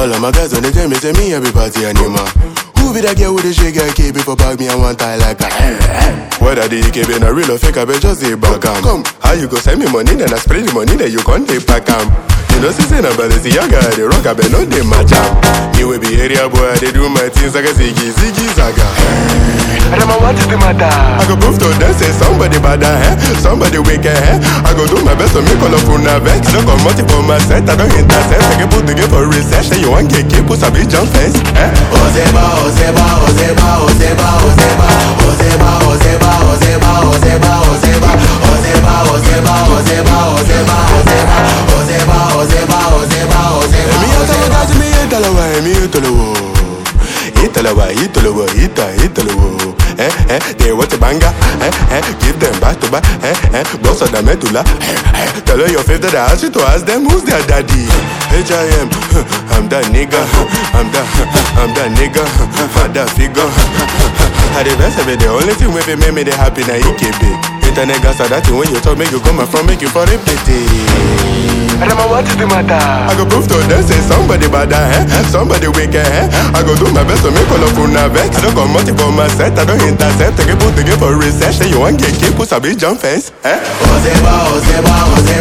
All of my guys on the tell me, say me every party animal. Who be that girl with the shake and keep it for bag me and one tie like a Whether the EKB na real or fake, I bet just say back am. Come, how you go send me money, then I spray the money, then you can't take back am. You know, since I'm Balenciaga, I dey rock, I bet no dey match am. Me we be area boy, I dey do my things like a ziggy, ziggy zaga. Rema, what is the matter? I go prove to them say somebody bad eh? somebody wicked eh? I go do my best to make all of una vex. I don't come out for my set, I don't intercept. I get put together for research. Say you want get keep, put a big jump fence. Eh? Ozeba, Ozeba, Ozeba, Ozeba, Ozeba, Ozeba, Ozeba, Ozeba, Ozeba, Ozeba, Ozeba, Ozeba, Ozeba, Ozeba, Ozeba, Ozeba, Ozeba, Ozeba, Ozeba. Emi yata wata mi yetalawa, emi yetalawa. Italawa, Italawa, Ita, Italawa. Eh, eh, they want a banger. Eh, eh, give them back to back. Eh, eh, boss of the medulla. Eh, eh, tell her your favorite that I asked you to ask them who's their daddy. H.I.M. I'm that nigga. I'm that, I'm that nigga. I'm that figure. I the best of it, the only thing with it make me the happy na EKB. Internet gas are that thing when you talk, make you come and from, make you for repeat it. Rema, what is the matter? I go prove to them say somebody bad eh? somebody wicked eh? I go do my best to make all of una vex. I don't come out for my set, I don't intercept. I get put together for research. Say you want get keep, put a big jump fence. Eh? Ozeba, Ozeba, Ozeba.